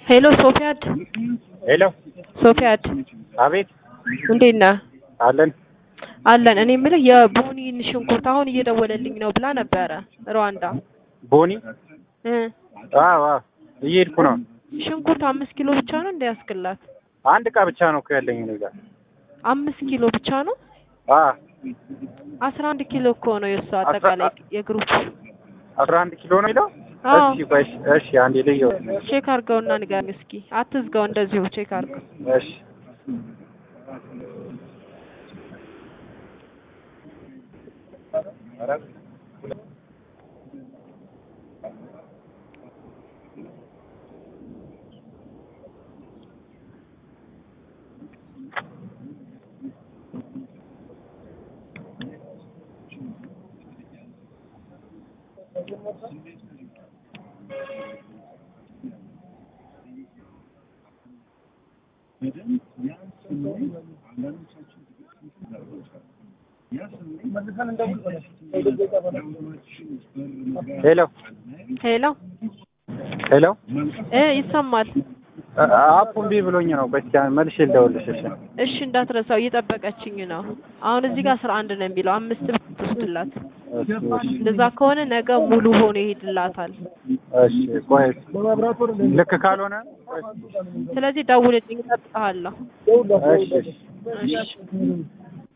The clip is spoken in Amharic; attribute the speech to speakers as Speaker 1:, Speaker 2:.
Speaker 1: ሄሎ ሶፊያድ
Speaker 2: ሄሎ
Speaker 1: ሶፊያድ
Speaker 2: አቤት
Speaker 1: እንዴት ነህ?
Speaker 2: አለን
Speaker 1: አለን። እኔ የምልህ የቦኒን ሽንኩርት አሁን እየደወለልኝ ነው ብላ ነበረ ሩዋንዳ
Speaker 2: ቦኒ
Speaker 1: እ
Speaker 2: አዎ አዎ እየሄድኩ ነው
Speaker 1: ሽንኩርት አምስት ኪሎ ብቻ ነው እንዳያስክላት
Speaker 2: አንድ እቃ ብቻ ነው እኮ ያለኝ እኔ ጋር
Speaker 1: አምስት ኪሎ ብቻ ነው
Speaker 2: አ
Speaker 1: አስራ አንድ ኪሎ እኮ ነው የእሱ አጠቃላይ የግሩፕ
Speaker 2: አስራ አንድ ኪሎ ነው የሚለው
Speaker 1: አዎ
Speaker 2: እሺ ቆይ እሺ እሺ አንዴ ልየው
Speaker 1: ቼክ አድርገውና ንገረኝ እስኪ አትዝጋው እንደዚሁ ቼክ አድርገው
Speaker 2: እሺ ሄሎ
Speaker 1: ሄሎ
Speaker 2: ሄሎ
Speaker 1: እ ይሰማል
Speaker 2: አፑ እምቢ ብሎኝ ነው ቆይ እስኪ መልሼ ልደውልልሽ እሺ
Speaker 1: እሺ እንዳትረሳው እየጠበቀችኝ ነው አሁን እዚህ ጋር አስራ አንድ ነው የሚለው አምስት ብር ትወስድላት
Speaker 2: እሺ እሺ
Speaker 1: እንደዛ ከሆነ ነገ ሙሉ ሆኖ ይሄድላታል
Speaker 2: እሺ ቆይ ልክ ካልሆነ ቆይ
Speaker 1: ስለዚህ ደውልልኝ እጠብቅሃለሁ
Speaker 2: እሺ እሺ
Speaker 1: እሺ